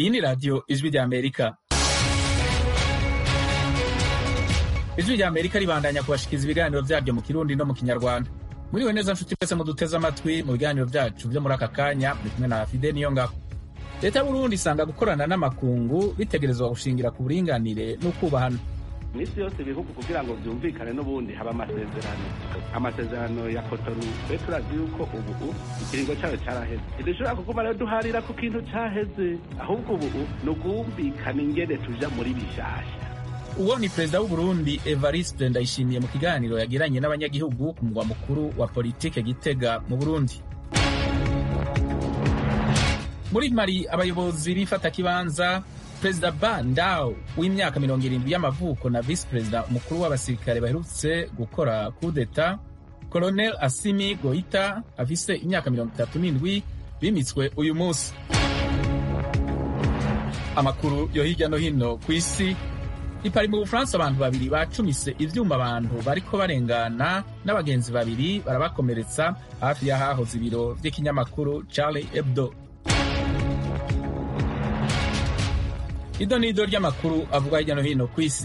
iyi ni radiyo ijwi rya amerika ijwi rya amerika ribandanya kubashikiriza ibiganiro byaryo mu kirundi no mu kinyarwanda muriwe neza nshuti mwese muduteze amatwi mu biganiro byacu byo muri aka kanya muri kumwe na fide niyo ngabo leta y'uburundi isanga gukorana n'amakungu bitegerezwa gushingira ku buringanire n'ukubahana iminsi yose ibihugu kugira ngo byumvikane n'ubundi haba amasezerano amasezerano ya kotonu twe turazi yuko ubu ikiringo cyayo cyaraheze ntidushobora kuguma rero duharira ku kintu cyaheze ahubwo ubu ni ukumvikana ingene tuja muri bishasha uwo ni perezida w'uburundi evariste ndayishimiye mu kiganiro yagiranye n'abanyagihugu ku mugwa mukuru wa politike gitega mu burundi muri mari abayobozi b'ifatakibanza perezida ba ndao w'imyaka mirongo irindwi y'amavuko na visi perezida umukuru w'abasirikare baherutse gukora kudeta colonel asimi goita afise imyaka mirongo itatu n'indwi bimitswe uyu munsi amakuru yo hirya no hino ku isi ipari mu bufaransa abantu babiri bacumise ivyuma abantu bariko barengana n'abagenzi babiri barabakomeretsa hafi y'ahahoze ibiro vy'ikinyamakuru charlie hebdo ido n'ido ry'amakuru avugwa hirya no hino ku isi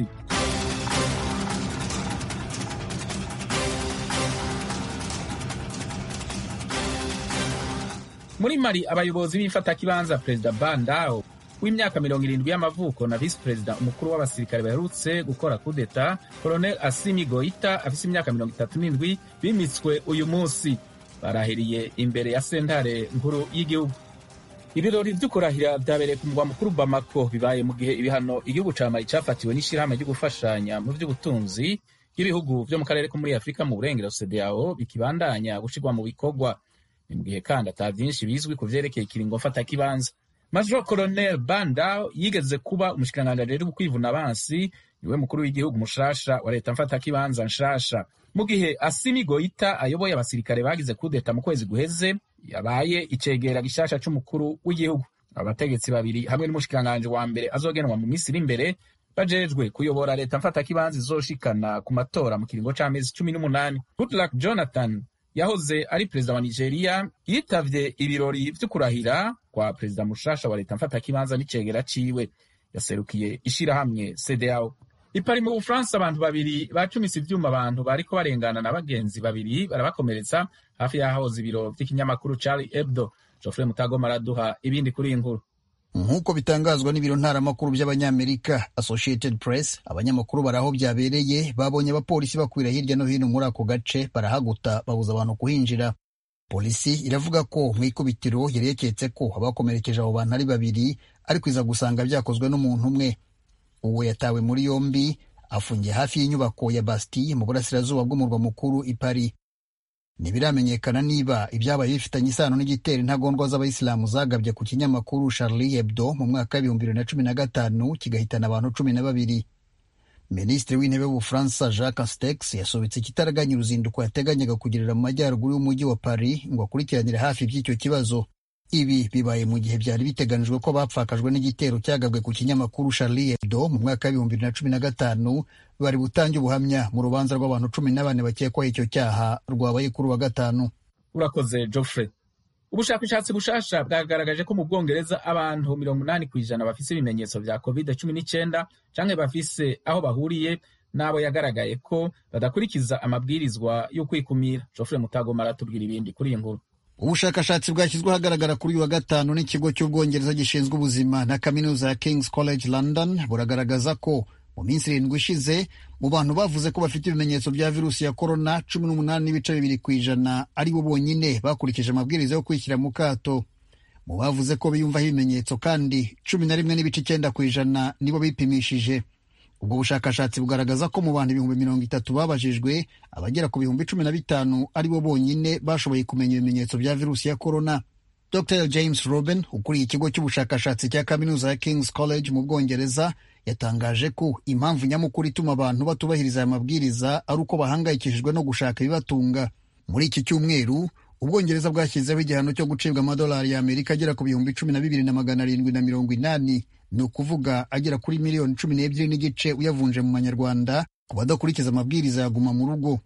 muri mari abayobozi b'ifatakibanza perezida bandao w'imyaka mirongo irindwi y'amavuko na visi perezida umukuru w'abasirikare baherutse gukora kudeta colonel asimi goita afise imyaka mirongo itatu n'indwi bimitswe uyu munsi barahiriye imbere ya sentare nkuru y'igihugu ibirori vyo kurahira vyabereye ku mugwa mukuru bamako bibaye mu gihe ibihano igihugu ca mali cafatiwe n'ishirahamwe ryo gufashanya mu vy'ubutunzi bw'ibihugu vyo mu karere ko muri afurika mu burengero cdao bikibandanya gushirwa mu bikorwa ni mu gihe kandi ata vyinshi bizwi ku vyerekeye ikiringo mfatakibanza major colonel bandao yigeze kuba umushikiranganji ajejwe kwivuna abansi niwe mukuru w'igihugu mushasha wa leta mfatakibanza nshasha mu gihe asimi goita ayoboye abasirikare bagize kudeta mu kwezi guheze yabaye icegera gishasha c'umukuru w'igihugu abategetsi babiri hamwe n'umushikiranganji wa mbere azogenwa mu minsi iri imbere bajejwe kuyobora leta mfatakibanza izoshikana ku matora mu kiringo c'amezi cumi n'umunani goodluck jonathan yahoze ari perezida wa nigeria yitavye ibirori vyo kurahira kwa perezida mushasha wa leta mfatakibanza n'icegera ciwe yaserukiye ishirahamwe cdao ipari mu bufaransa abantu babiri bacumise ivyuma abantu bariko barengana na bagenzi babiri barabakomeretsa hafi y'ahahoze ibiro vy'ikinyamakuru charlie hebdo geoffrey mutagoma araduha ibindi kuri iyi nkuru nk'uko bitangazwa n'ibiro ntaramakuru by'abanyamerika associated press abanyamakuru bari aho byabereye babonye abapolisi bakwira hirya no hino muri ako gace barahaguta babuza abantu kuhinjira polisi iravuga ko mu ikubitiro yari yaketse ko abakomerekeje abo bantu ari babiri ariko iza gusanga byakozwe n'umuntu umwe uwo yatawe muri yombi afungiye hafi y'inyubako ya bastille mu burasirazuba bw'umurwa mukuru i paris ntibiramenyekana niba ibyabaye bifitanye isano n'igitero intagondwa z'abayisilamu zagabye ku kinyamakuru charlie hebdo mu mwaka w'ibihumbi bibiri na cumi na gatanu kigahitana abantu cumi na babiri minisitiri w'intebe w'ubufaransa jacques castex yasobetse ikitaraganya uruzinduko yateganyaga kugirira mu majyaruguru y'umujyi wa paris ngo akurikiranire hafi iby'icyo kibazo ibi bibaye mu gihe byari biteganijwe ko bapfakajwe n'igitero cyagabwe ku kinyamakuru charlie hebdo mu mwaka w'ibihumbi bibiri na cumi na gatanu bari butange ubuhamya mu rubanza rw'abantu cumi na bane bakekwaho icyo cyaha rwabaye kuri wa gatanu urakoze geoffrey ubushakashatsi bushasha bwagaragaje ko mu bwongereza abantu mirongo inani ku ijana bafise ibimenyetso vya covid cumi n'icyenda canke bafise aho bahuriye n'abo yagaragaye ko badakurikiza amabwirizwa yo kwikumira geoffrey mutagoma aratubwira ibindi kuri iyi nkuru ubushakashatsi bwashyizwe ahagaragara kuri uyu wa gatanu n'ikigo cy'ubwongereza gishinzwe ubuzima na kaminuza ya kings college london buragaragaza ko mu minsi irindwi ishize mu bantu bavuze ko bafite ibimenyetso bya virusi ya korona cumi n'umunani n'ibice bibiri ku ijana ari bo bonyine bakurikije amabwiriza yo kwishyira mu kato mu bavuze ko biyumvaho ibimenyetso kandi cumi na rimwe n'ibice icyenda ku ijana nibo bipimishije ubwo bushakashatsi bugaragaza ko mu bantu ibihumbi mirongo itatu babajijwe abagera ku bihumbi cumi na bitanu ari bo bonyine bashoboye kumenya ibimenyetso bya virusi ya korona dr james robin ukuriye ikigo cy'ubushakashatsi cya kaminuza ya kings college mu bwongereza yatangaje ko impamvu nyamukuru ituma abantu batubahiriza aya mabwiriza ari uko bahangayikishijwe no gushaka ibibatunga muri iki cyumweru ubwongereza bwashyizeho igihano cyo gucibwa amadolari y'amerika agera ku bihumbi cumi na bibiri na magana arindwi na mirongo inani ni ukuvuga agera kuri miliyoni cumi n'ebyiri n'igice uyavunje mu manyarwanda ku badakurikiza amabwiriza ya guma mu rugo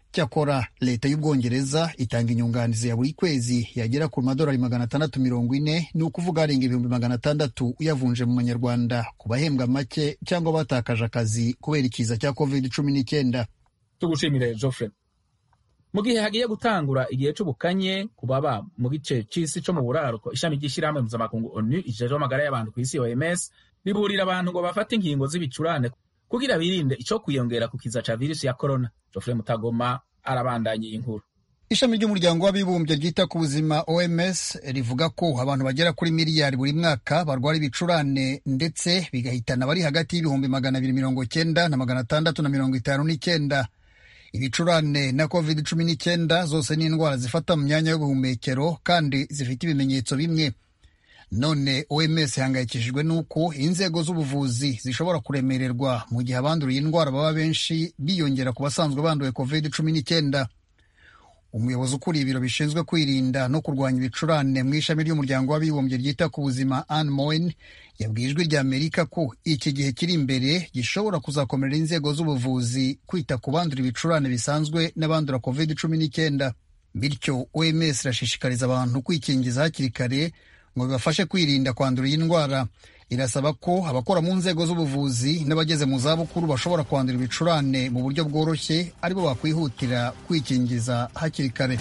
cyakora leta y'ubwongereza itanga inyunganizi ya buri kwezi yagera ku madolari magana atandatu mirongo ine ni ukuvuga arenga ibihumbi magana atandatu uyavunje mu manyarwanda ku bahembwa make cyangwa batakaje akazi kubera ikiza cya covid cumi n'icyenda tugushimire Geoffrey mu gihe hagiye gutangura igihe c'ubukanye ku baba mu gice c'isi co mu buraruko ishami ry'ishyirahamwe mpuzamakungu onu ijejwe amagara y'abantu ku isi oms riburira abantu ngo bafate inkingo z'ibicurane kugira birinde ico kwiyongera ku kiza ca virusi ya corona Geoffrey Mutagoma arabandanya iyi nkuru ishami ry'umuryango w'abibumbye ryita ku buzima oms rivuga ko abantu bagera kuri miliyari buri mwaka barwara ibicurane ndetse bigahitana bari hagati y'ibihumbi magana abiri mirongo cyenda na magana atandatu na mirongo itanu n'icyenda ibicurane na covid cumi n'icyenda zose ni indwara zifata mu myanya y'ubuhumekero kandi zifite ibimenyetso bimwe none oms ihangayikishijwe n'uko inzego z'ubuvuzi zishobora kuremererwa mu gihe abanduriye indwara baba benshi biyongera ku basanzwe banduye covid cumi n'icyenda umuyobozi ukuriye ibiro bishinzwe kwirinda no kurwanya ibicurane mu ishami ry'umuryango w'abibumbye ryita ku buzima Anne Moen yabwiye ijwi rya Amerika ko iki gihe kiri imbere gishobora kuzakomerera inzego z'ubuvuzi kwita ku bandura ibicurane bisanzwe n'abandura covid cumi n'icyenda bityo OMS irashishikariza abantu kwikingiza hakiri kare ngo bibafashe kwirinda kwandura iyi ndwara irasaba ko abakora mu nzego z'ubuvuzi n'abageze mu zabukuru bashobora kwandura ibicurane mu buryo bworoshye aribo bakwihutira kwikingiza hakiri kare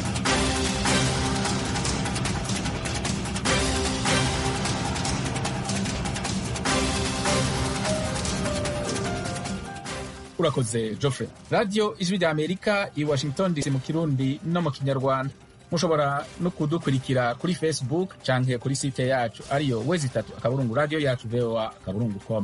urakoze Geoffrey radiyo ijwi rya amerika i washington dc mu kirundi no mu kinyarwanda mushobora no kudukurikira kuri facebook canke kuri site yacu ariyo wezi itatu akaburungu radiyo yacu voa akaburungu com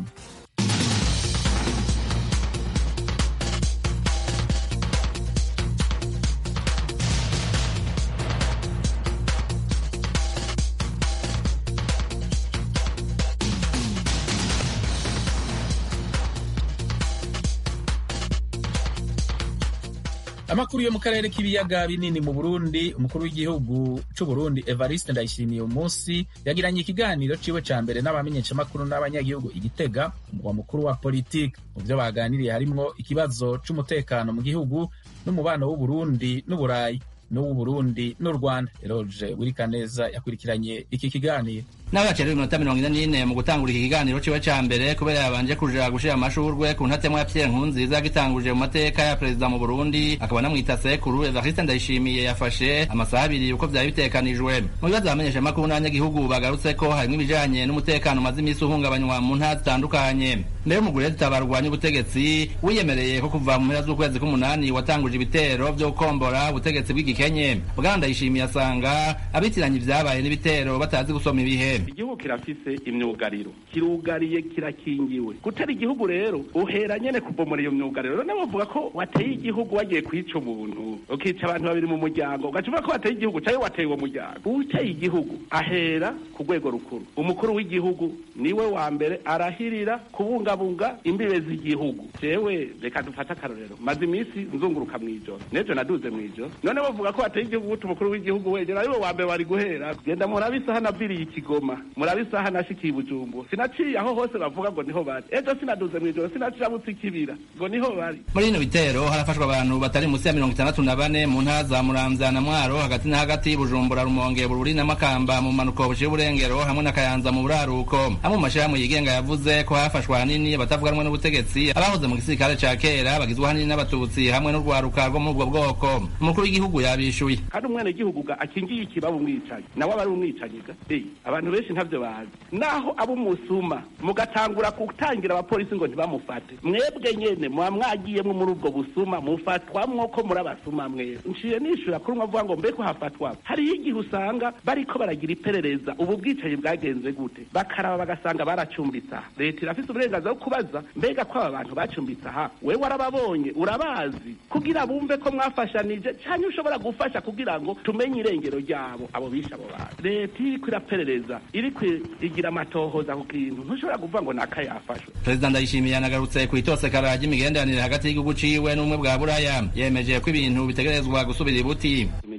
amakuru yo mu karere k'ibiyaga binini mu burundi umukuru w'igihugu c'u burundi evariste ndayishimiye uyu munsi yagiranye ikiganiro ciwe ca mbere n'abamenyeshamakuru n'abanyagihugu igitega umugwa mukuru wa politiki mu vyo baganiriye harimwo ikibazo c'umutekano mu gihugu n'umubano w'uburundi n'uburayi n'uw'uburundi n'u rwanda eroge wirikaneza yakurikiranye iki kiganiro nawe yacerewe iminota mirongo ine n'ine mu gutangura iki kiganiro ciwe ca mbere kubera yabanje kuja gushira amashurwe ku ntatemwa ya Pierre Nkurunziza yagitanguje mu mateka ya perezida mu Burundi akaba anamwita sekuru Evariste Ndayishimiye yafashe amasaha abiri uko vyari bitekanijwe mu bibazo bamenyesha amakuru n'abanyagihugu bagarutse ko harimwo ibijanye n'umutekano umaze imisi uhungabanywa mu ntara zitandukanye mbere y'umugure tutabarwanya ubutegetsi wiyemereye ko kuva mu mpera z'ukwezi k'umunani watanguje ibitero vyo gukombora ubutegetsi bw'igikenye bwana Ndayishimiye asanga abitiranye ivyabaye n'ibitero batazi gusoma ibihe igihugu kirafise imyugariro kirugariye kirakingiwe gutera igihugu rero uhera nyene kubomora iyo myugariro none bavuga ko wateye igihugu wagiye kwica umuntu ukica abantu babiri mu muryango ugaca uvuga ko wateye igihugu cayo wateye uwo muryango uteye igihugu ahera ku rwego rukuru umukuru w'igihugu niwe wa mbere arahirira kubungabunga imbibe z'igihugu jewe reka dufate akarorero maze iminsi nzunguruka mw'ijoro n'ejo naduze mw'ijoro none bavuga ko wateye igihugu gute umukuru w'igihugu wegera ariwe wa mbere wari guhera genda murabe isaha naviriye ikigoma murabe isaha nashikiye ibujumbu sinaciye aho hose bavuga ngo niho bari ejo sinaduze mw'ijoro sinacirabutse ikibira ngo niho bari muri bino bitero harafashwa abantu batari munsi ya mirongo itandatu na bane mu ntara za muramvya na mwaro hagati na hagati bujumbura rumonge bururi na makamba mu manuko buciye uburengero hamwe na kayanza mu buraruko amwe mu mashirahamwe yigenga yavuze ko hafashwe ahanini abatavuga rumwe n'ubutegetsi abahoze mu gisirikare ca kera bagizwe ahanini n'abatutsi hamwe n'urwaruka rwo muri ubwo bwoko umukuru w'igihugu yabishuye kandi umwene gihugu ga akingiye ikibaba umwicanyi nawe aba ari umwicanyi ga hey, abantu benshi ntavyo bazi naho abo umusuma mugatangura gutangira abapolisi ngo ntibamufate mwebwe nyene muba mwagiyemwo muri ubwo busuma mufatwamwo ko muri abasuma mwebwe nciye nishura kuri umwe avuga ngo mbeko hafatwa hariho igihe usanga bariko baragira iperereza ubu bwicanyi bwagenze gute bakaraba bagasanga baracumbitse aha leta irafise uburenganzira bwo kubaza mbega ko aba bantu bacumbitse aha wewe warababonye urabazi kugira bumve ko mwafashanije canke ushobora gufasha kugira ngo tumenye irengero ryabo abo bishe abo bantu leta iriko iraperereza iriko igira amatohoza ku kintu ntushobora kuvuga ngo naka yafashwe perezida ndayishimiye yanagarutse ku itosekara ry'imigenderanire hagati y'igihugu ciwe n'ubumwe bwa buraya yemeje ko ibintu bitegerezwa gusubira ibuti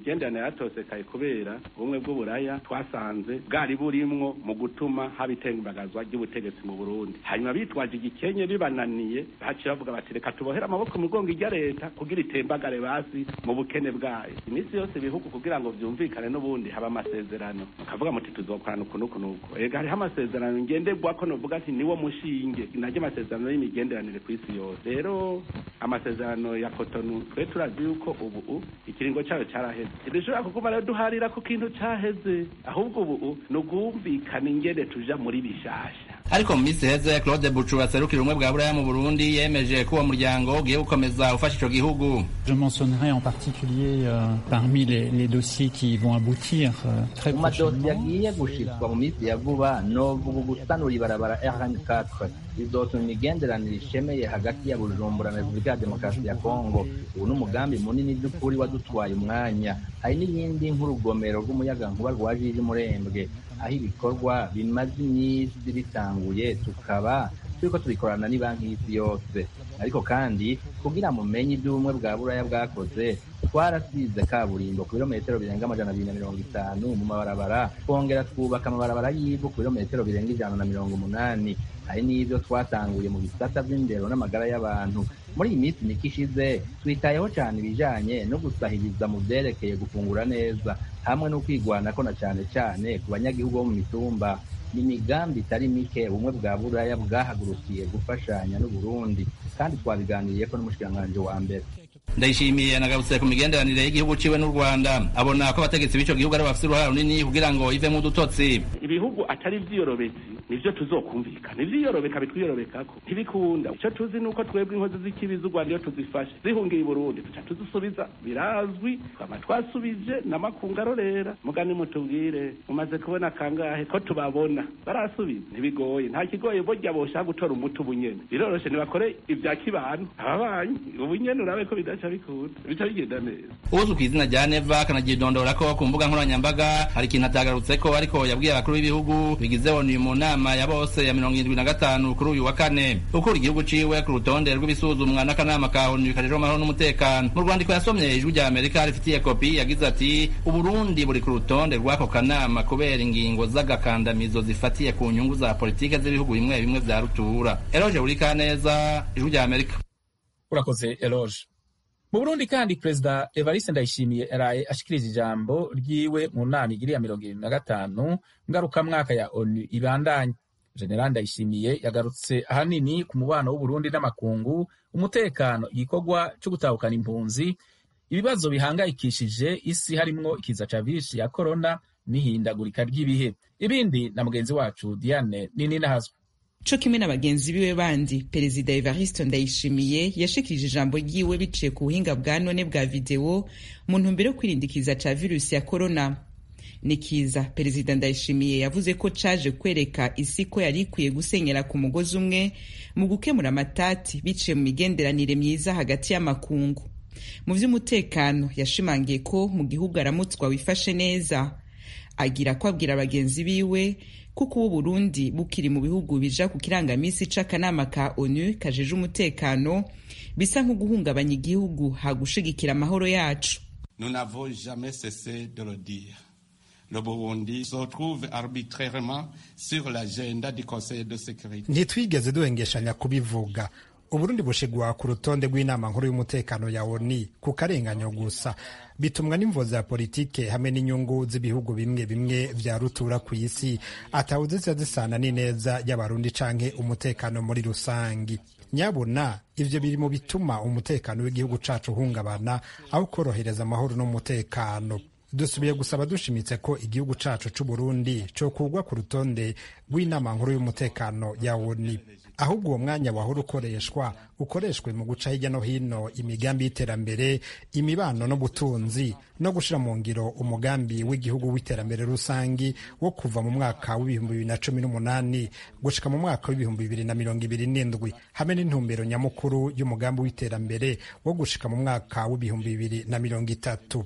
imigenderanire yatosekaye kubera ubumwe bw'uburaya twasanze bwari burimwo mu gutuma haba itembagazwa ry'ubutegetsi mu burundi hanyuma bitwaje igikenye bibananiye baciye bavuga bati reka tubohere amaboko mu mugongo ijya leta kugira itembagare basi mu bukene bwayo iminsi yose ibihugu kugira ngo vyumvikane n'ubundi haba amasezerano mukavuga muti tuzokorana uku n'uku n'uku ega hariho amasezerano ngenderwako novuga ati niwo mushinge naryo amasezerano y'imigenderanire ku isi yose rero amasezerano ya kotonu twe turazi yuko ubu ikiringo cyayo cyaraheze ntidushobora kuguma rero duharira ku kintu cyaheze ahubwo ubu ni ugumvikana ingene tuja muri bishasha ariko mu minsi iheze claude bucu aserukira ubumwe bwa buraya mu burundi yemeje ko uwo muryango ugiye gukomeza ufasha ico gihugu je mentionnerai en particulier euh, parmi les, les dossiers qui vont aboutir euh, très mu madosiye agiye gushitswa mu minsi ya vuba novuga gusanura ibarabara rn4 bizotuma imigenderanire ishemeye hagati ya bujumbura na repubulika ya demokarasi ya kongo ubu ni umugambi munini by'ukuri wadutwaye umwanya hari n'iyindi nk'urugomero rw'umuyagankuba rwa jiji murembwe aho ibikorwa bimaze iminsi bitanguye tukaba turiko tubikorana n'ibanki y'isi yose ariko kandi kugira mumenye iby'ubumwe bwa buraya bwakoze twarasize kaburimbo ku birometero birenga amajana abiri na mirongo itanu mu mabarabara twongera twubaka amabarabara y'ivu ku birometero birenga ijana na mirongo umunani hari n'ibyo twatanguye mu bisata by'indero n'amagara y'abantu muri iyi minsi mike ishize twitayeho cyane ibijanye no gusahiriza mu vyerekeye gufungura neza hamwe no kwigwanako na cane cane ku banyagihugu bo mu mitumba ni imigambi itari mike ubumwe bwa buraya bwahagurukiye gufashanya n'uburundi kandi twabiganiriyeko n'umushikiranganji wa mbere ndayishimiye nagarutse ku migenderanire y'igihugu ciwe n'u rwanda abona ko abategetsi b'ico gihugu ari bafise uruhara runini kugira ngo ivemwo udutotsi ibihugu atari vyiyorobetsi nivyo tuzokumvikana ivyiyorobeka bitwiyorobekako ntibikunda ico tuzi nuko twebwe inkozi z'ikibi z'u rwanda iyo tuzifashe zihungiye i burundi tuca tuzisubiza birazwi twama twasubije n'amakungu arorera mugani mutubwire mumaze kubona kangahe ko tubabona barasubiza ntibigoye nta kigoye burya boshaka gutora umuti ubunyene biroroshe ntibakore ivya kibano ababanyi ubunyene urabe ko bidaca bikunda bica bigenda neza uzwi ku izina rya neva akanagidondora ko ku mbuga nkoranyambaga hari ikintu atagarutseko ariko yabwiye abakuru b'ibihugu bigize onu mu nama ya bose ya mirongo irindwi na gatanu kuri uyu wa kane ukura igihugu ciwe ku rutonde rw'ibisuzumwa n'akanama ka onu kajejwe amahoro n'umutekano mu rwandiko yasomye ijwi rya amerika rifitiye kopi yagize ati uburundi buri ku rutonde rw'ako kanama kubera ingingo z'agakandamizo zifatiye ku nyungu za politike z'ibihugu bimwe bimwe vya rutura eloge buri kaneza ijwi rya amerika urakoze eloge mu burundi kandi perezida evariste ndayishimiye yaraye ashikirije ijambo ryiwe mu nama igiriya mirongo irindwi na gatanu ngarukamwaka ya onu ibandanye general ndayishimiye yagarutse ahanini ku mubano w'uburundi n'amakungu umutekano igikorwa cyo gutahukana impunzi ibibazo bihangayikishije isi harimwo ikiza ca virusi ya korona n'ihindagurika ry'ibihe ibindi na mugenzi wacu diane nini nahazwa co kimwe na bagenzi biwe bandi perezida evariste ndayishimiye yashikirije ijambo ryiwe biciye ku buhinga bwa none bwa videwo mu ntumbero yo kwirinda ikiza ca virusi ya korona ni kiza perezida ndayishimiye yavuze ko caje kwereka isi ko yari ikwiye gusenyera ku mugozi umwe mu gukemura amatati biciye mu migenderanire myiza hagati y'amakungu mu vy'umutekano yashimangiye ko mu gihugu aramutswa wifashe neza agira ko abwira bagenzi biwe kuko ubu Burundi bukiri mu bihugu bija ku kirangamisi c'akanama ka ONU kajeje umutekano bisa nko guhungabanya igihugu hagushigikira amahoro yacu Nous n'avons jamais cessé de le dire. Le Burundi se retrouve arbitrairement sur l'agenda du Conseil de sécurité. ntitwigeze duhengeshanya kubivuga uburundi bushigwa ku rutonde rw'inama nkuru y'umutekano ya oni ku karenganyo gusa bitumwa n'imvo za politike hamwe n'inyungu z'ibihugu bimwe bimwe vya rutura ku isi atawuzi ziba zisana n'ineza y'abarundi canke umutekano muri rusangi nyabuna ivyo biri mu bituma umutekano w'igihugu cacu uhungabana aho korohereza amahoro n'umutekano dusubiye gusaba dushimitse ko igihugu cacu c'uburundi cokugwa ku rutonde rw'inama nkuru y'umutekano ya oni ahubwo uwo mwanya wahora ukoreshwa ukoreshwe mu guca hirya no hino imigambi y'iterambere imibano n'ubutunzi no gushira mu ngiro umugambi w'igihugu w'iterambere rusangi wo kuva mu mwaka w'ibihumbi bibiri na cumi n'umunani gushika mu mwaka w'ibihumbi bibiri na mirongo ibiri n'indwi hamwe n'intumbero nyamukuru y'umugambi w'iterambere wo gushika mu mwaka w'ibihumbi bibiri na mirongo itatu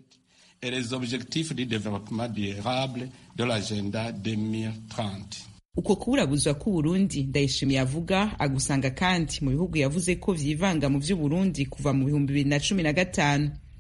et les objectifs du développement durable de l'agenda 2030. uko kuburabuzwa k'uburundi ndayishimiye avuga agusanga kandi mu bihugu yavuze ko vyivanga mu vy'uburundi kuva mu bihumbi bibiri na cumi na gatanu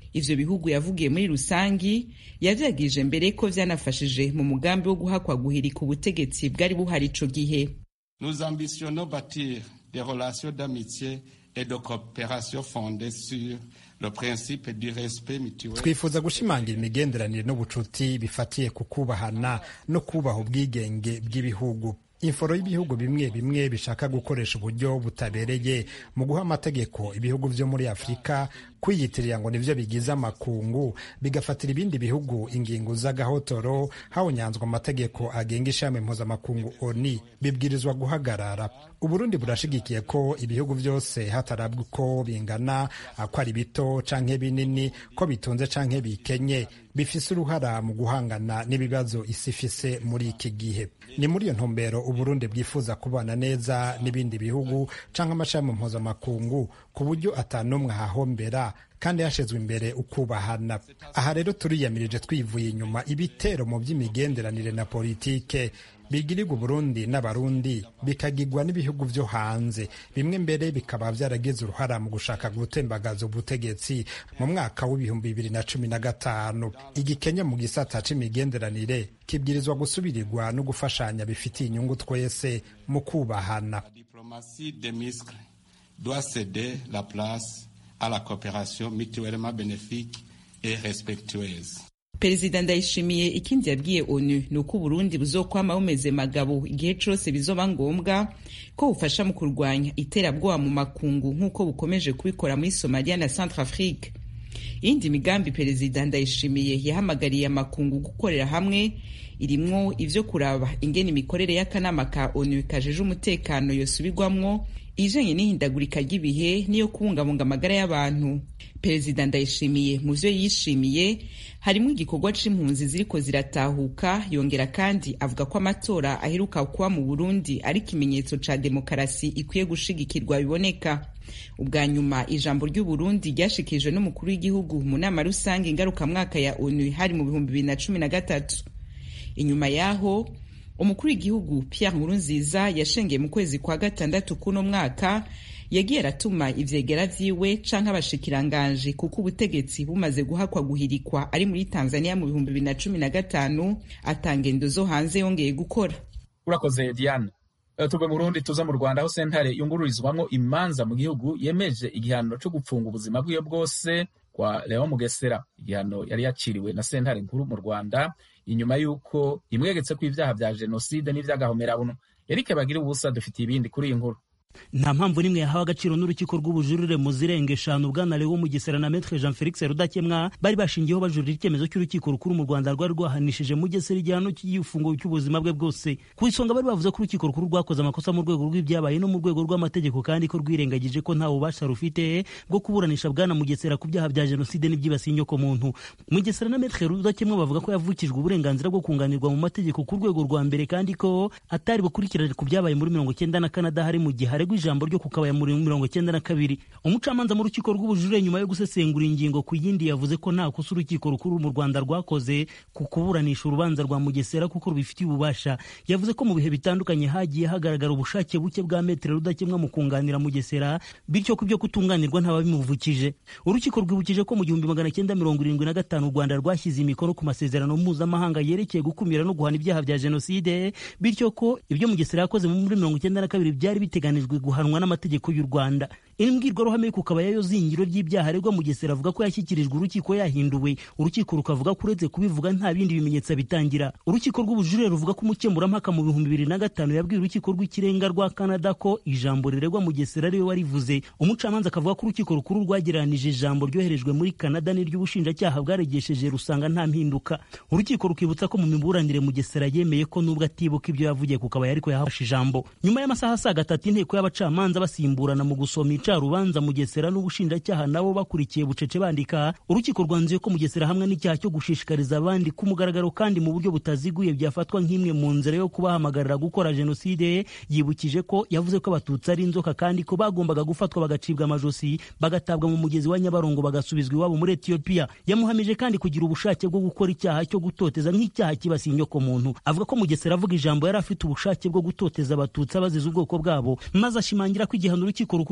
ivyo bihugu yavugiye muri rusangi yavyagirije mbere ko vyanafashije mu mugambi wo guhakwa guhirika ubutegetsi bwari buhari ico gihe Nous ambitionnons bâtir des relations d'amitié et de coopération fondées sur le principe du respect mutuel. twifuza gushimangira imigenderanire n'ubucuti bifatiye ku kubahana no kubaha ubwigenge bw'ibihugu inforo y'ibihugu bimwe bimwe bishaka gukoresha uburyo butabereye mu guha amategeko ibihugu vyo muri afurika kwiyitirira ngo nivyo bigize amakungu bigafatira ibindi bihugu ingingo z'agahotoro hawunyanzwa amategeko agenga ishami mpuzamakungu oni bibwirizwa guhagarara uburundi burashigikiye ko ibihugu vyose hatarabwa uko bingana ko ari bito canke binini ko bitunze canke bikenye bifise uruhara mu guhangana n'ibibazo isi ifise muri iki gihe ni muri iyo ntumbero uburundi bwifuza kubana neza n'ibindi bihugu canke amashami mpuzamakungu ku buryo atanumwe ahahombera kandi hashizwe imbere ukubahana aha rero turiyamirije twivuye inyuma ibitero mu by'imigenderanire na politike bigirirwa uburundi n'abarundi bikagirwa n'ibihugu vyo hanze bimwe mbere bikaba vyaragize uruhara mu gushaka gutembagaza ubutegetsi mu mwaka w'ibihumbi bibiri na cumi na gatanu igikenya mu gisata c'imigenderanire kibwirizwa gusubirirwa no gufashanya bifitiye inyungu twese mu kubahana La diplomatie des muscles doit céder la place à la coopération mutuellement bénéfique et respectueuse. perezida ndayishimiye ikindi yabwiye onu ni uko uburundi buzokwama bumeze magabo igihe cose bizoba ngombwa ko bufasha mu kurwanya iterabwoba mu makungu nk'uko bukomeje kubikora muri somaliya na centre afrique iyindi migambi perezida ndayishimiye yahamagariye amakungu gukorera hamwe irimwo ivyo kuraba ingene imikorere y'akanama ka onu kajeje umutekano yosubirwamwo ijanye n'ihindagurika ry'ibihe n'iyo kubungabunga amagara y'abantu perezida ndayishimiye mu vyo yishimiye harimwo igikorwa c'impunzi ziriko ziratahuka yongera kandi avuga ko amatora aheruka kuba mu burundi ari ikimenyetso ca demokarasi ikwiye gushigikirwa biboneka ubwa nyuma ijambo ry'uburundi ryashikirijwe n'umukuru w'igihugu mu nama rusange ngarukamwaka ya onu hari mu bihumbi bibiri na cumi na gatatu inyuma yaho umukuru w'igihugu Pierre Nkurunziza yashengeye mu kwezi kwa gatandatu kuno mwaka yagiye aratuma ivyegera vyiwe canke abashikiranganji kuko ubutegetsi bumaze guhakwa guhirikwa ari muri Tanzania mu bihumbi bibiri na cumi na gatanu atangendo zo hanze yongeye gukora urakoze diane tuve mu Burundi tuza mu Rwanda aho sentare yungururizwamwo imanza mu gihugu yemeje igihano co gupfunga ubuzima bwiwe bwose kwa Leon Mugesera igihano yari yaciriwe na sentare nkuru mu Rwanda inyuma y'uko imwegetse ko ibyaha vya jenoside n'ivy'agahomerabuntu Eric Bagira ubusa dufitiye ibindi kuri iyi nkuru nta mpamvu n'imwe yahawe agaciro n'urukiko rw'ubujurire mu zirenga eshanu bwana Leo Mugesera na Maître Jean Felix Rudakemwa bari bashingiyeho bajurira icyemezo cy'urukiko rukuru mu Rwanda rwari rwahanishije Mugesera igihano cy'igifungo cy'ubuzima bwe bwose ku isonga bari bavuze ko urukiko rukuru rwakoze amakosa mu rwego rw'ibyabaye no mu rwego rw'amategeko kandi ko rwirengagije ko nta bubasha rufite bwo kuburanisha bwana Mugesera ku byaha bya jenoside n'ibyibasiye inyoko muntu Mugesera na Maître Rudakemwa bavuga ko yavukijwe uburenganzira bwo kunganirwa mu mategeko ku rwego rwa mbere kandi ko atari bukurikirane ku byabaye muri mirongo cyenda na Canada hari mu gihe haregwa ijambo ryo kukabaya muri mirongo cyenda na kabiri umucamanza mu rukiko rw'ubujurire nyuma yo gusesengura ingingo ku yindi yavuze ko nta kosa urukiko rukuru mu Rwanda rwakoze ku kuburanisha urubanza rwa Mugesera kuko rubifitiye ububasha yavuze ko mu bihe bitandukanye hagiye hagaragara ubushake buke bwa metere rudakemwa mu kunganira Mugesera bityo ku byo kutunganirwa ntababimuvukije urukiko rwibukije ko mu gihumbi magana cyenda mirongo irindwi na gatanu u Rwanda rwashyize imikono ku masezerano mpuzamahanga yerekeye gukumira no guhana ibyaha bya jenoside bityo ko ibyo Mugesera yakoze muri mirongo cyenda na kabiri byari biteganijwe guhanwa n'amategeko y'u Rwanda imbwirwaruhame yo kukaba yayo zingiro ry'ibyaha aregwa Mugesera avuga ko yashyikirijwe urukiko yahinduwe urukiko rukavuga ko uretse kubivuga nta bindi bimenyetso bitangira urukiko rw'ubujurire ruvuga ko umukemurampaka mu bihumbi bibiri na gatanu yabwiye urukiko rw'ikirenga rwa Canada ko ijambo riregwa Mugesera ariwe warivuze umucamanza akavuga ko urukiko rukuru rwagereranije ijambo ryoherejwe muri Canada n'iry'ubushinjacyaha bwaregesheje rusanga nta mpinduka urukiko rukibutsa ko mu miburanire Mugesera yemeye ko nubwo atibuka ibyo yavugiye kukaba ariko yahafashe ijambo nyuma y'amasaha asaga atatu inteko y'abacamanza basimburana mu gusoma icarubanza Mugesera n'ubushinjacyaha nabo bakurikiye bucece bandika urukiko rwanzuye ko Mugesera hamwe n'icyaha cyo gushishikariza abandi ku mugaragaro kandi mu buryo butaziguye byafatwa nk'imwe mu nzira yo kubahamagarira gukora jenoside yibukije ko yavuze ko abatutsi ari inzoka kandi ko bagombaga gufatwa bagacibwa amajosi bagatabwa mu mugezi wa Nyabarongo bagasubizwa iwabo muri Ethiopia yamuhamije kandi kugira ubushake bwo gukora icyaha cyo gutoteza nk'icyaha kibasiye inyoko muntu avuga ko Mugesera avuga ijambo yari afite ubushake bwo gutoteza abatutsi abaziza ubwoko bwabo maze ashimangira ko igihano urukiko rukuru rwamuhaniye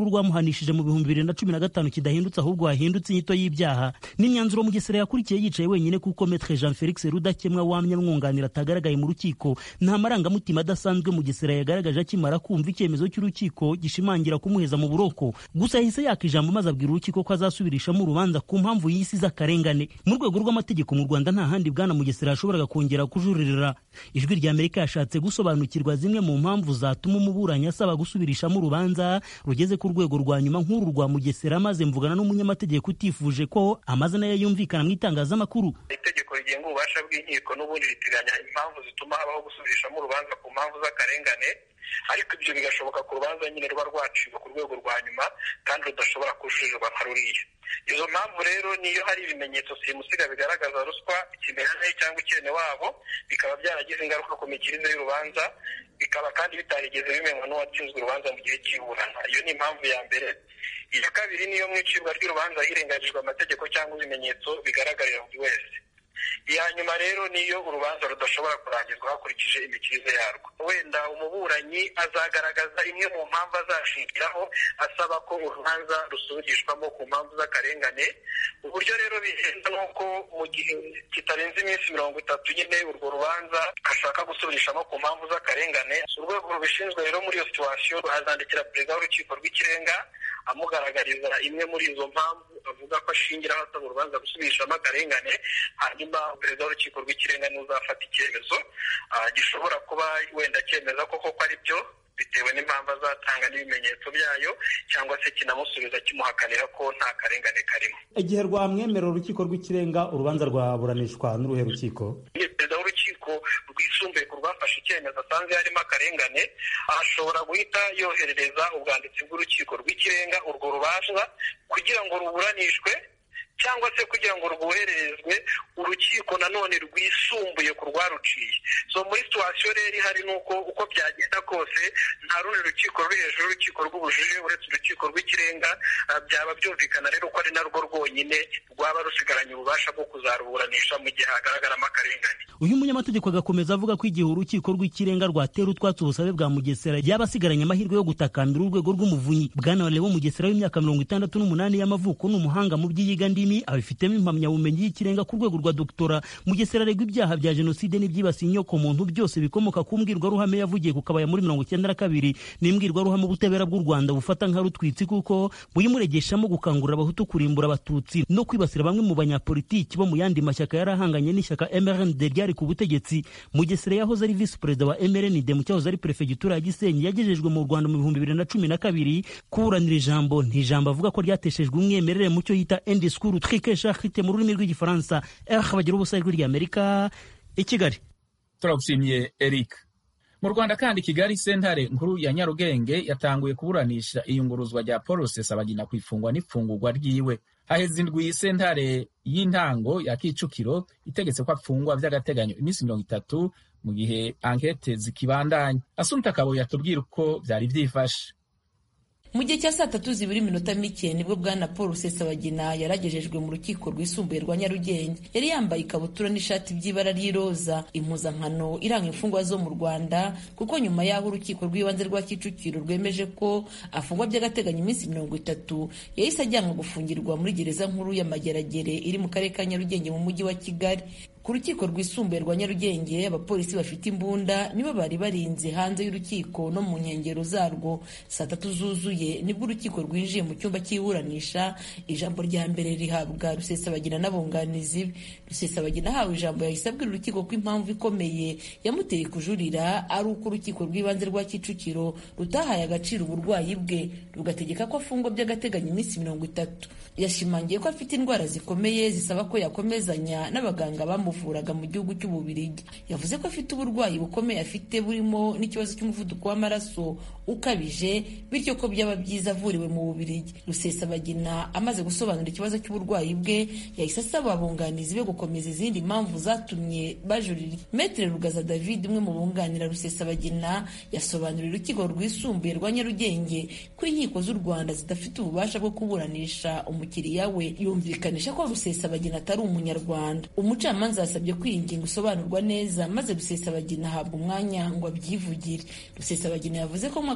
rwaburanishije mu bihumbi bibiri na cumi na gatanu kidahindutse ahubwo hahindutse inyito y'ibyaha n'imyanzuro mugesera yakurikiye yicaye wenyine kuko metre jean felix rudakemwa wamye amwunganira atagaragaye mu rukiko nta marangamutima adasanzwe mugesera yagaragaje akimara kumva icyemezo cy'urukiko gishimangira kumuheza mu buroko gusa yahise yaka ijambo maze abwira urukiko ko azasubirishamo urubanza ku mpamvu y'isi z'akarengane mu rwego rw'amategeko mu rwanda nta handi bwana mugesera yashoboraga kongera kujuririra ijwi rya amerika yashatse gusobanukirwa zimwe mu mpamvu zatuma umuburanyi asaba gusubirishamo urubanza rugeze ku rwego rwa nyuma nk'uru rwa mugesera maze mvugana n'umunyamategeko utifuje ko amazina ye yumvikana mu itangazamakuru itegeko rigenga ububasha bw'inkiko n'ubundi riteganya impamvu zituma habaho gusubirishamo urubanza ku mpamvu z'akarengane ariko ibyo bigashoboka ku rubanza nyine ruba rwacibwa ku rwego rwa nyuma kandi rudashobora kujurirwa nka ruriya izo mpamvu rero niyo hari ibimenyetso simusiga bigaragaza ruswa ikimenyane cyangwa ikene wabo bikaba byaragize ingaruka ku mikirize y'urubanza bikaba kandi bitarigeze bimenywa n'uwatsinzwe urubanza mu gihe cy'iburana iyo ni impamvu ya mbere iya kabiri niyo mu icibwa ry'urubanza hirengagijwe amategeko cyangwa ibimenyetso bigaragarira buri wese iya nyuma rero niyo urubanza rudashobora kurangizwa hakurikije imikirize yarwo wenda umuburanyi azagaragaza imwe mu mpamvu azashingiraho asaba ko urubanza rusubirishwamo ku mpamvu z'akarengane uburyo rero bigenda ni uko mu gihe kitarenze iminsi mirongo itatu nyine urwo rubanza ashaka gusubirishamo ku mpamvu z'akarengane urwego rubishinzwe rero muri iyo situwasiyo azandikira perezida w'urukiko rw'ikirenga amugaragariza imwe muri izo mpamvu avuga ko ashingiraho asaba urubanza gusubirishamo akarengane hanyuma perezida w'urukiko rw'ikirenga n'uzafata icyemezo gishobora kuba wenda cyemeza ko koko ari byo bitewe n'impamvu azatanga n'ibimenyetso byayo cyangwa se kinamusubiza kimuhakanira ko nta karengane karimo igihe rwamwemerera urukiko rw'ikirenga urubanza rwaburanishwa n'uruhe rukiko perezida w'urukiko rwisumbuye ku rwafashe icyemezo asanze harimo akarengane ashobora guhita yoherereza ubwanditsi bw'urukiko rw'ikirenga urwo rubanza kugira ngo ruburanishwe cyangwa se kugira ngo rwohererezwe urukiko nanone rwisumbuye ku rwaruciye so muri situwasiyo rero ihari ni uko uko byagenda kose nta rundi rukiko ruri hejuru y'urukiko rw'ubujurire uretse urukiko rw'ikirenga byaba byumvikana rero ko ari narwo rwonyine rwaba rusigaranye ububasha bwo kuzaruburanisha mu gihe hagaragaramo akarengane uyu munyamategeko agakomeza avuga ko igihe urukiko rw'ikirenga rwatera utwatsi ubusabe bwa mugesera yaba asigaranye amahirwe yo gutakambira urwego rw'umuvunyi bwana lewo mugesera w'imyaka mirongo itandatu n'umunani y'amavuko ni umuhanga mu by'iyiga ndimi abifitemo impamyabumenyi y'ikirenga ku rwego rwa doktora mugesera aregwa ibyaha bya jenoside n'ibyibasiye inyoko muntu byose bikomoka ku mbwirwaruhame yavugiye ku kabaya muri mirongo icyenda na kabiri ni imbwirwaruhame ubutabera bw'u rwanda bufata nka rutwitsi kuko buyimuregeshamo gukangurira abahutu kurimbura abatutsi no kwibasira bamwe mu banyapolitiki bo mu yandi mashyaka yari ahanganye n'ishyaka mrnd ryari ku butegetsi mugesera yahoze ari visi perezida wa mrnd mu cyahoze ari perefegitura ya gisenyi yagejejwe mu rwanda mu bihumbi bibiri na cumi na kabiri kuburanira ijambo ntijambo avuga ko ryateshejwe umwimerere mu cyo yita endi skuru trike shahite mu rurimi rw'igifaransa eh bagira ubusa ijwi ry'amerika i kigali turagushimiye eric mu rwanda kandi kigali sentare nkuru ya nyarugenge yatanguye kuburanisha iyunguruzwa rya paul rusesabagina ku ifungwa n'ifungurwa ryiwe haheze indwi sentare y'intango ya kicukiro itegetse ko afungwa by'agateganyo iminsi mirongo itatu mu gihe ankete zikibandanya asumta kabo yatubwira uko byari byifashe mu gihe cya saa tatu zibura iminota mike nibwo bwana paul rusesabagina yaragejejwe mu rukiko rwisumbuye rwa nyarugenge yari yambaye ikabutura n'ishati by'ibara ry'iroza impuzankano iranga imfungwa zo mu rwanda kuko nyuma y'aho urukiko rw'ibanze rwa kicukiro rwemeje ko afungwa by'agateganyo iminsi mirongo itatu yahise ajyanwa gufungirwa muri gereza nkuru ya mageragere iri mu karere ka nyarugenge mu mujyi wa kigali ku rukiko rwisumbuye rwa nyarugenge abapolisi bafite imbunda nibo bari barinze hanze y'urukiko no mu nkengero zarwo saa tatu zuzuye nibwo urukiko rwinjiye mu cyumba cy'iburanisha ijambo rya mbere rihabwa rusesabagina n'abunganizi be rusesabagina ahawe ijambo yahise abwira urukiko ko impamvu ikomeye yamuteye kujurira ari uko urukiko rw'ibanze rwa kicukiro rutahaye agaciro uburwayi bwe rugategeka ko afungwa by'agateganyo iminsi mirongo itatu yashimangiye ko afite indwara zikomeye zisaba ko yakomezanya n'abaganga bamu bamuvuraga mu gihugu cy'ububirigi yavuze ko afite uburwayi bukomeye afite burimo n'ikibazo cy'umuvuduko w'amaraso ukabije bityo ko byaba byiza avuriwe mu bubirigi rusesabagina amaze gusobanura ikibazo cy'uburwayi bwe yahise asaba abunganizi be gukomeza izindi mpamvu zatumye bajurira metere rugaza david umwe mu bunganira rusesabagina yasobanuriye urukiko rwisumbuye rwa nyarugenge ko inkiko z'u rwanda zidafite ububasha bwo kuburanisha umukiriya we yumvikanisha ko rusesabagina atari umunyarwanda umucamanza yasabye ko iyi ngingo isobanurwa neza maze rusesabagina ahabwa umwanya ngo abyivugire rusesabagina yavuze ko mu mwaka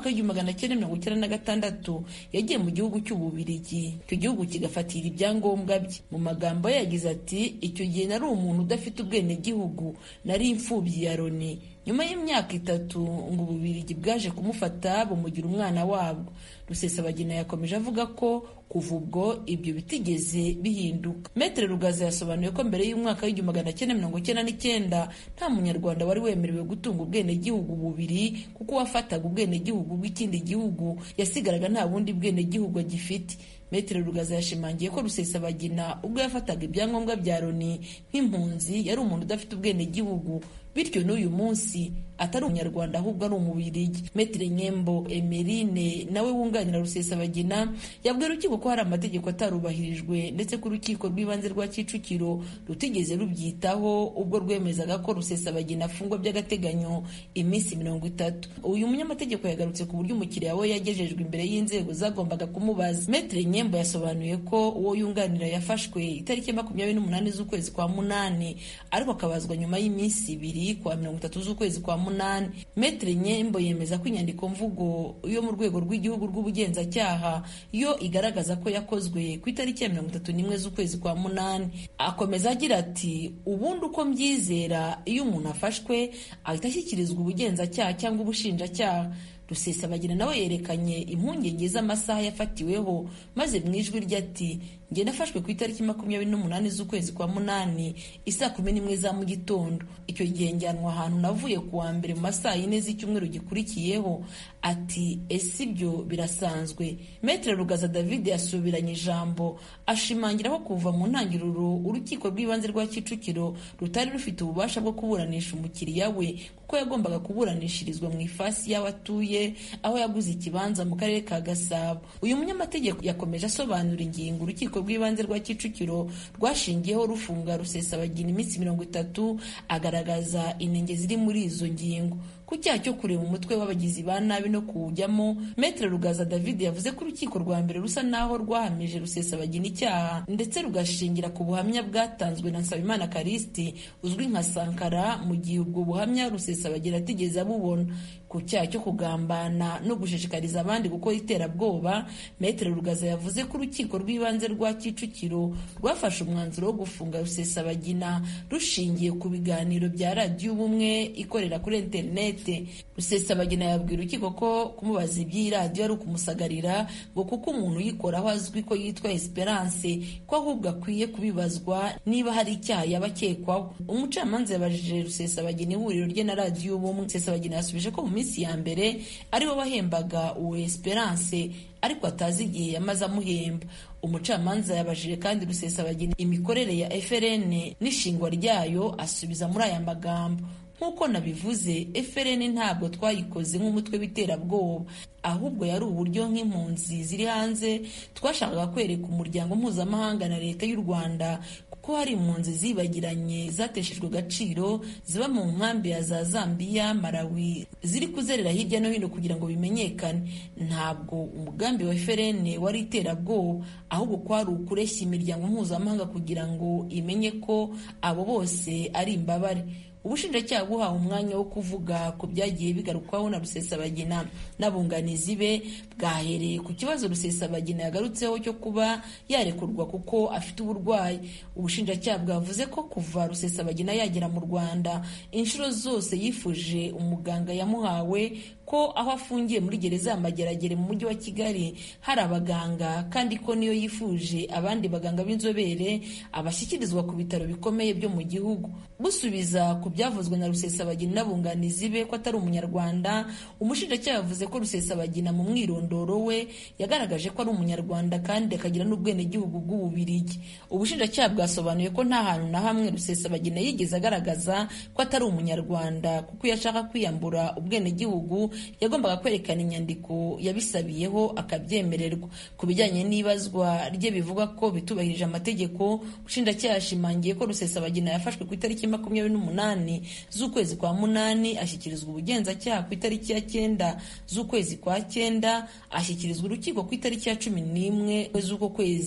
mwaka w'igihumbi magana cyenda mirongo icyenda na gatandatu yagiye mu gihugu cy'ububirigi icyo gihugu kigafatira ibyangombwa bye mu magambo ye yagize ati icyo gihe nari umuntu udafite ubwenegihugu nari imfubyi ya loni nyuma y'imyaka itatu ngo ububirigi bwaje kumufata bumugira umwana wabwo rusesabagina yakomeje avuga ko kuva ubwo ibyo bitigeze bihinduka metere rugaza yasobanuye ko mbere y'umwaka w'igihumbi magana cyenda mirongo icyenda n'icyenda nta munyarwanda wari wemerewe gutunga ubwenegihugu bubiri kuko uwafataga ubwenegihugu bw'ikindi gihugu yasigaraga nta bundi bwenegihugu agifite metere rugaza yashimangiye ko rusesabagina ubwo yafataga ibyangombwa bya loni nk'impunzi yari umuntu udafite ubwenegihugu bityo n'uyu munsi atari umunyarwanda ahubwo ari umubirigi metere nyembo emerine nawe wunganira rusesabagina yabwiye urukiko ko hari amategeko atarubahirijwe ndetse ko urukiko rw'ibanze rwa kicukiro rutigeze rubyitaho ubwo rwemezaga ko rusesabagina afungwa by'agateganyo iminsi mirongo itatu uyu munyamategeko yagarutse ku buryo umukiriya we yagejejwe imbere y'inzego zagombaga kumubaza metere nyembo yasobanuye ko uwo yunganira yafashwe itariki makumyabiri n'umunani z'ukwezi kwa munani ariko akabazwa nyuma y'iminsi ibiri kwa mirongo itatu z'ukwezi kwa munani metere nyembo yemeza ko inyandiko mvugo yo mu rwego rw'igihugu rw'ubugenzacyaha yo igaragaza ko yakozwe ku itariki ya mirongo itatu n'imwe z'ukwezi kwa munani akomeza agira ati ubundi uko mbyizera iyo umuntu afashwe ahita ashyikirizwa ubugenzacyaha cyangwa ubushinjacyaha rusesabagina nawe yerekanye impungenge z'amasaha yafatiweho maze mu ijwi rye ati njye nafashwe ku itariki makumyabiri n'umunani z'ukwezi kwa munani isaa kumi n'imwe za mu gitondo icyo gihe njyanwa ahantu navuye ku wa mbere mu masaa yine z'icyumweru gikurikiyeho ati ese ibyo birasanzwe metere rugaza david yasubiranye ijambo ashimangira ko kuva mu ntangiriro urukiko rw'ibanze rwa kicukiro rutari rufite ububasha bwo kuburanisha umukiriya we kuko yagombaga kuburanishirizwa mu ifasi y'aho atuye aho yaguze ikibanza mu karere ka gasabo uyu munyamategeko yakomeje asobanura ingingo urukiko rw'ibanze rwa kicukiro rwashingiyeho rufunga rusesabagina iminsi mirongo itatu agaragaza inenge ziri muri izo ngingo ku cyaha cyo kureba umutwe w'abagizi ba nabi no kuwujyamo metere rugaza david yavuze ko urukiko rwa mbere rusa naho rwahamije rusesabagina icyaha ndetse rugashingira ku buhamya bwatanzwe na nsabimana karisiti uzwi nka sankara mu gihe ubwo buhamya rusesabagina atigeze abubona ku cyaha cyo kugambana no gushishikariza abandi gukora iterabwoba metere rugaza yavuze ko urukiko rw'ibanze rwa kicukiro rwafashe umwanzuro wo gufunga rusesabagina rushingiye ku biganiro bya radiyo ubumwe ikorera kuri interineti rusesabagina yabwira urukiko ko kumubaza iby'iyi radiyo ari ukumusagarira ngo kuko umuntu uyikoraho azwi ko yitwa esperance ko ahubwo akwiye kubibazwa niba hari icyaha yaba akekwaho umucamanza yabajije rusesabagina ihuriro rye na radiyo ubumwe rusesabagina yasubije ko mu minsi ya mbere aribo bahembaga uwo esperance ariko atazi igihe yamaze amuhemba umucamanza yabajije kandi rusesabagina imikorere ya frn n'ishingwa ryayo asubiza muri aya magambo nk'uko nabivuze FRN ntabwo twayikoze nk'umutwe w'iterabwoba ahubwo yari uburyo nk'impunzi ziri hanze twashakaga kwereka umuryango mpuzamahanga na leta y'u rwanda ko hari impunzi zibagiranye zateshejwe agaciro ziba mu nkambi ya za zambiya malawi ziri kuzerera hirya no hino kugira ngo bimenyekane ntabwo umugambi wa FRN wari iterabwoba ahubwo kwari ukureshya imiryango mpuzamahanga kugira ngo imenye ko abo bose ari imbabare ubushinjacyaha buhawe umwanya wo kuvuga ku byagiye bigarukwaho na rusesabagina n'abunganizi be bwahereye ku kibazo rusesabagina yagarutseho cyo kuba yarekurwa kuko afite uburwayi ubushinjacyaha bwavuze ko kuva rusesabagina yagera mu rwanda inshuro zose yifuje umuganga yamuhawe ko aho afungiye muri gereza ya mageragere mu mujyi wa kigali hari abaganga kandi ko niyo yifuje abandi baganga b'inzobere abashyikirizwa ku bitaro bikomeye byo mu gihugu busubiza ku byavuzwe na rusesabagina n'abunganizi be ko atari umunyarwanda umushinjacyaha yavuze ko rusesabagina mu mwirondoro we yagaragaje ko ari umunyarwanda kandi akagira n'ubwenegihugu bw'ububirigi ubushinjacyaha bwasobanuye ko nta hantu na hamwe rusesabagina yigeze agaragaza ko atari umunyarwanda kuko iyo ashaka kwiyambura ubwenegihugu yagombaga kwerekana inyandiko yabisabiyeho akabyemererwa ku bijyanye n'ibazwa rye bivuga ko bitubahirije amategeko ubushinjacyaha yashimangiye ko rusesabagina yafashwe ku itariki makumyabiri n'umunani z'ukwezi kwa munani ashyikirizwa ubugenzacyaha ku itariki ya cyenda z'ukwezi kwa cyenda ashyikirizwa urukiko ku itariki ya cumi n'imwe z'uko kwezi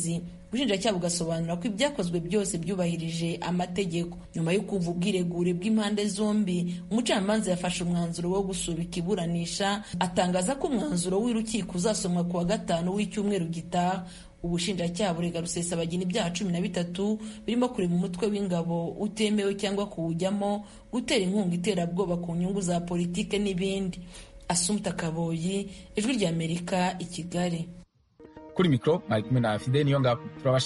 ubushinjacyaha bugasobanura ko ibyakozwe byose byubahirije amategeko nyuma yo kumva ubwiregure bw'impande zombi umucamanza yafashe umwanzuro wo gusubika iburanisha atangaza ko umwanzuro w'urukiko uzasomwa ku wa gatanu w'icyumweru gitaha ubushinjacyaha burega rusesabagina ibyaha cumi na bitatu birimo kurema umutwe w'ingabo utemewe cyangwa kuwujyamo gutera inkunga iterabwoba ku nyungu za politike n'ibindi asumta kaboyi ijwi ry'amerika i kigali kuri mikoro mwari kumwe na fide niyo ngabo